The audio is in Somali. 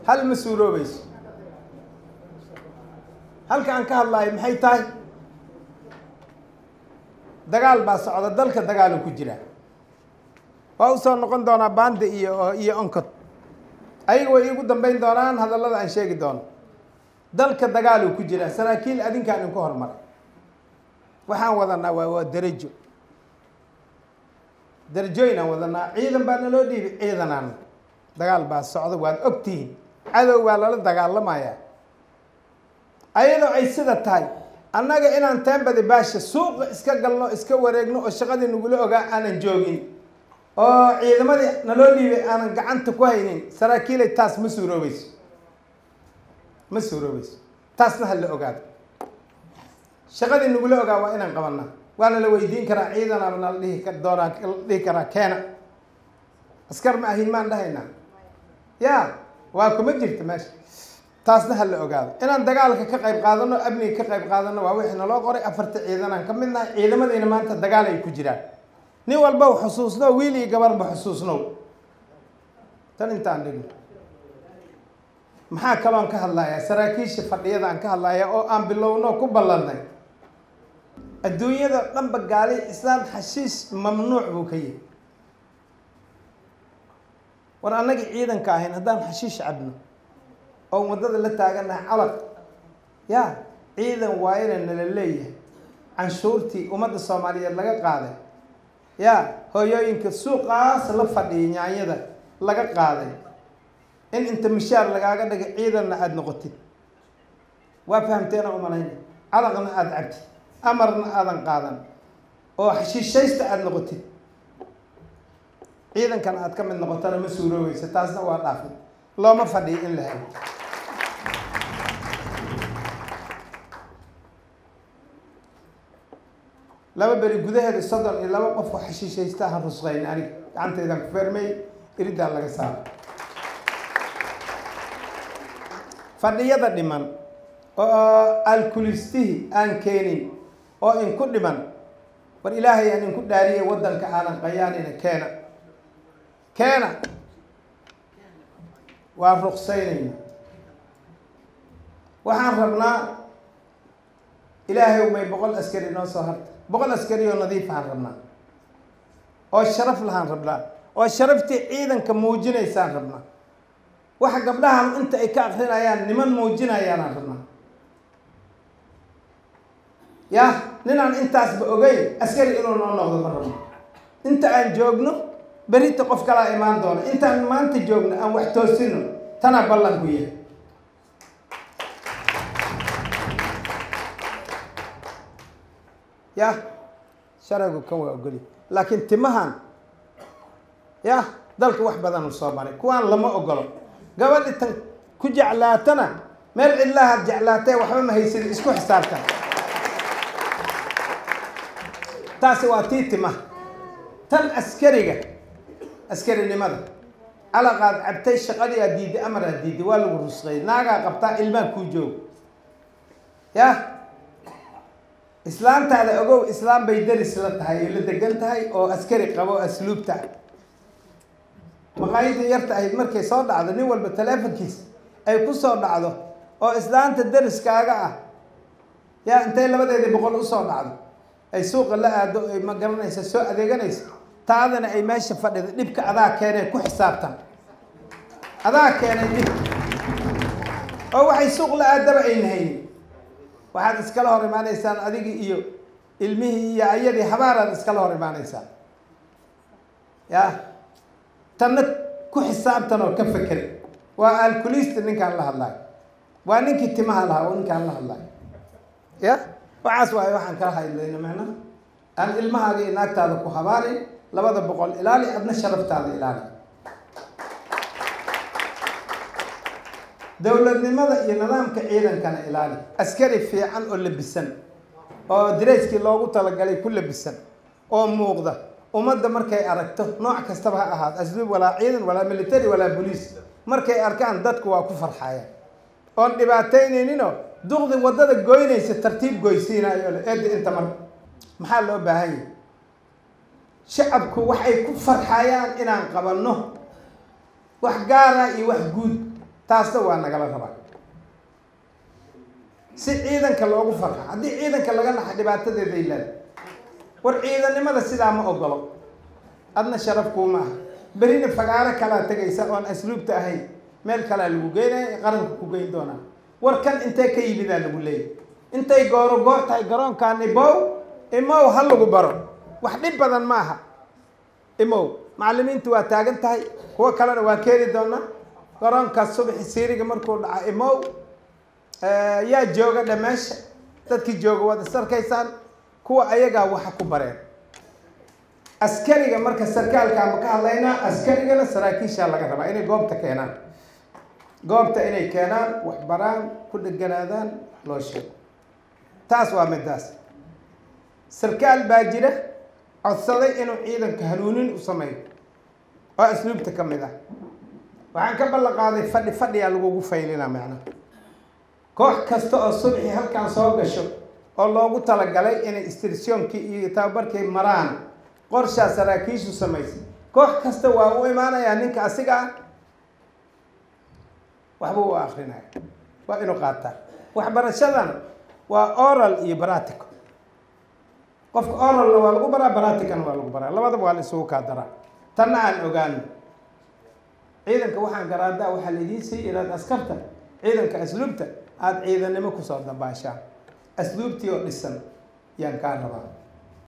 hal ma suuroobayso halka aan ka hadlaayo maxay tahay dagaal baa socda dalka dagaalu ku jira waa usoo noqon doonaa bande iyo iyo oncod ayaga way iigu dambeyn doonaan hadallada aan sheegi doono dalka dagaaluu ku jira saraakiil adinkaan inku hormaray waxaan wadanaa waa waa derajo darajooyin aan wadanaa ciidan baa naloo dhiibi ciidanaan dagaal baa socda waad ogtihiin cadow baa lala dagaalamayaa ayadoo ay sida tahay annaga inaan teembadi baasha suuqa iska galno iska wareegno oo shaqadii nagula ogaa aanan joogin oo ciidamadii naloo dhiibay aanan gacanta ku haynin saraakiilay taas ma suuroobayso ma suuroobayso taasna ha la ogaado shaqadii nagula ogaa waa inaan qabanaa waana la weydiin karaa ciidanaaba nala dhihi ka doonaa la dhihi karaa keena askar ma ahin maan dhahaynaa ya waa kuma jirta meesha taasna ha la ogaado inaan dagaalka ka qayb qaadano amniga ka qayb qaadano waa wixii naloo qoray afarta ciidanaan ka mid nahay ciidamadiina maanta dagaal ay ku jiraan nin walba xusuusnow wiil iyo gabarba xusuusnow tan intaan dhigno maxaa kaloon ka hadlayaa saraakiisha fadhiyada aan ka hadlaya oo aan bilowno ku ballannay adduunyada dhanba gaali islaan xashiis mamnuuc buu ka yihi war annagii ciidanka ahayn haddaan xashiish cabno oo waddada la taaganahay calaq ya ciidan waayana nala leeyahay canshuurtii ummadda soomaaliyeed laga qaaday ya hooyooyinka suuqaas la fadhiyay nyaanyada laga qaaday in inta mishaar lagaaga dhigay ciidanna aada noqotid waa fahamteena umalayna calaqna aada cabtid amarna aadan qaadan oo xashiishaysta aada noqotid ciidankana aad ka mid noqotona ma suuroobeysa taasna waa dhaafid looma fadhiyo in la helo laba beri gudaheeda soddon iyo laba qof oo xashiishaysta ahan rusqayn aniga gacanteydaan ku feermay iriddaa laga saaro fadhiyada dhiman oo alkulistihii aan keenin oo inku dhiman war ilaahay aan inku dhaariyay waddanka aanan qayaanina keena keena waa ruqsaynayna waxaan rabnaa ilaahay may boqol askari noo soo harta boqol askari oo nadiifahaan rabnaa oo sharaf lahaan rabnaa oo sharaftii ciidanka muujinaysaan rabnaa waxa gabdhahan inta ay ka akrinayaan niman muujinayaanaan rabnaa ya ninaan intaasba ogeyn askari inuu noo noqdo ma rabno inta aan joogno berita qof kalaa imaan doona intaan maanta joogno aan wax toosino tanaa ballan ku yahay ya sharcigu kan waa ogoli laakiin timahan ya dalka wax badan u soo maray kuwaan lama ogolo gabadhi tan ku jeclaatana meel cidlahaad jeclaatee waxba ma haysadi isku xisaabtan taasi waa tii timaha tan askariga askarinimada calaqaad cabtay shaqadii aad diiday amar aad diiday waa lagu rusqeeyay naagaa qabtaa ilmaa kuu joogo ya islaantaada ogow islaam bay deris la tahay ay la degan tahay oo askari qabo asluubta maqaayadii yarta ahayd markay soo dhacdo nin walba taleefonkiisa ay ku soo dhacdo oo islaanta deriskaaga ah yaa intay labadeedii boqol usoo dhacdo ay suuqa la aado ay ma garanaysa soo adeeganaysa taadana ay meesha fadhida dhibka adaa keenay ku xisaabtan adaa keenay dhib oo waxay suuq la aadaba ayna haynin waxaad iskala hor imaanaysaan adigii iyo ilmihii iyo ayadii habaaraad iskala hor imaanaysaan ya tanna ku xisaabtan oo ka feker waa alkulista ninkaan la hadlaayo waa ninkii timaha lahaa oo ninkaan la hadlaayo ya waxaas waayo waxaan kala hadlayna macnaha aan ilmahaaga iyo naagtaada ku habaarin labada boqol ilaali adna sharaftaada ilaali dowladnimada iyo nidaamka ciidankana ilaali askari fiican oo labisan oo dareyskii loogu talagalay ku labisan oo muuqda ummadda markay aragto nooc kastaba ha ahaado asluub walaa ciidan walaa military walaa boliis markay arkaan dadku waa ku farxayaan oon dhibaataynayninoo duqdi waddada goynaysa tartiib goysiinayo le eedda inta mar maxaa loo baahan yahay shacabku waxay ku farxayaan inaan qabanno wax gaara iyo wax guud taasna waa nagala rabaa si ciidanka loogu farxa haddii ciidanka laga naxa dhibaatadeeday leedahay war ciidannimada sidaa ma ogolo adna sharaf kuuma aha berina fagaaro kalaa tegaysa oon asluubta ahayn meel kalaa lagu geynaya qaranka ku geyn doonaa war kan intee ka yimidaa lagu leeyahy intay gooro goor tahay garoonkaan imow imow ha lagu baro wax dhib badan ma aha imow macallimiintu waa taagan tahay kuwo kalena waa keeni doonaa garoonkaas subaxi siiriga markuu dhaca imow yaa jooga dhe meesha dadkii jooga waad is arkaysaan kuwa ayagaa waxa ku bareen askariga marka sarkaalkaa ma ka hadlaynaa askarigana saraakiishaa laga rabaa inay goobta keenaan goobta inay keenaan wax baraan ku dheganaadaan wax loo sheego taas waa midaas sarkaal baa jira codsaday inuu ciidanka hanuunin u sameeyo oo asluubta ka mid ah waxaan ka ballan qaaday fadhi fadhiyaa lagugu faylinaa macnaha koox kasta oo subxii halkan soo gasho oo loogu talagalay inay istirsiyoonkii iyo tababarkii maraan qorshaa saraakiishu samaysay koox kasta waa u imaanayaa ninka asiga ah waxba u akrinaya waa inuu qaataa waxbarashadan waa oral iyo baratico qofka oralna waa lagu baraa baraticana waa lagu baraa labadaba waa la isugu kaa daraa tanna aan ogaano ciidanka waxaan garaadaa waxaa laidiin siiyay inaad askarta ciidanka asluubta aada ciidannimo kusoo dambaashaan asluubtii oo dhisan yaan kaa rabaa